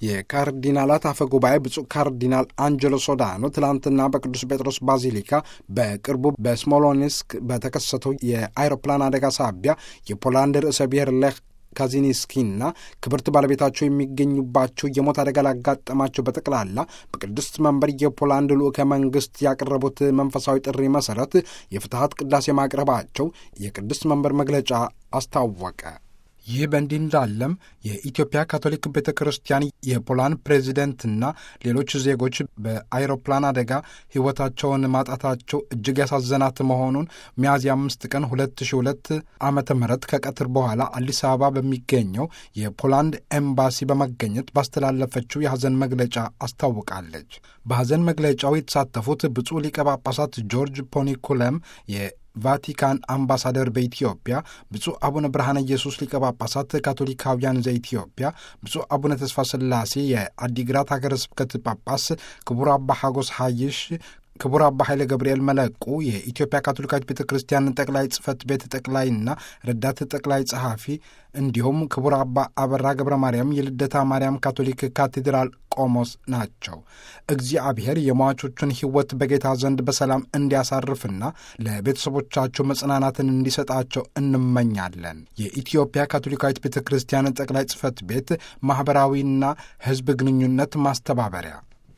የካርዲናላት አፈ ጉባኤ ብፁዕ ካርዲናል አንጀሎ ሶዳኖ ትላንትና በቅዱስ ጴጥሮስ ባዚሊካ በቅርቡ በስሞሎኒስክ በተከሰተው የአይሮፕላን አደጋ ሳቢያ የፖላንድ ርዕሰ ብሔር ሌህ ካዚኒስኪና ክብርት ባለቤታቸው የሚገኙባቸው የሞት አደጋ ላጋጠማቸው በጠቅላላ በቅድስት መንበር የፖላንድ ልዑከ መንግስት ያቀረቡት መንፈሳዊ ጥሪ መሰረት የፍትሐት ቅዳሴ ማቅረባቸው የቅድስት መንበር መግለጫ አስታወቀ። ይህ በእንዲህ እንዳለም የኢትዮጵያ ካቶሊክ ቤተ ክርስቲያን የፖላንድ ፕሬዚደንትና ሌሎች ዜጎች በአይሮፕላን አደጋ ሕይወታቸውን ማጣታቸው እጅግ ያሳዘናት መሆኑን ሚያዝያ አምስት ቀን 2002 ዓመተ ምህረት ከቀትር በኋላ አዲስ አበባ በሚገኘው የፖላንድ ኤምባሲ በመገኘት ባስተላለፈችው የሐዘን መግለጫ አስታውቃለች። በሐዘን መግለጫው የተሳተፉት ብፁዕ ሊቀ ጳጳሳት ጆርጅ ፖኒኩለም ቫቲካን አምባሳደር በኢትዮጵያ ብፁዕ አቡነ ብርሃነ ኢየሱስ ሊቀ ጳጳሳት ካቶሊካውያን ዘኢትዮጵያ፣ ብፁዕ አቡነ ተስፋ ስላሴ የአዲግራት ሀገረ ስብከት ጳጳስ፣ ክቡር አባ ሐጎስ ሐይሽ ክቡር አባ ኃይለ ገብርኤል መለቁ የኢትዮጵያ ካቶሊካዊት ቤተ ክርስቲያን ጠቅላይ ጽሕፈት ቤት ጠቅላይና ረዳት ጠቅላይ ጸሐፊ እንዲሁም ክቡር አባ አበራ ገብረ ማርያም የልደታ ማርያም ካቶሊክ ካቴድራል ቆሞስ ናቸው። እግዚአብሔር የሟቾቹን ሕይወት በጌታ ዘንድ በሰላም እንዲያሳርፍና ለቤተሰቦቻቸው መጽናናትን እንዲሰጣቸው እንመኛለን። የኢትዮጵያ ካቶሊካዊት ቤተ ክርስቲያን ጠቅላይ ጽሕፈት ቤት ማኅበራዊና ሕዝብ ግንኙነት ማስተባበሪያ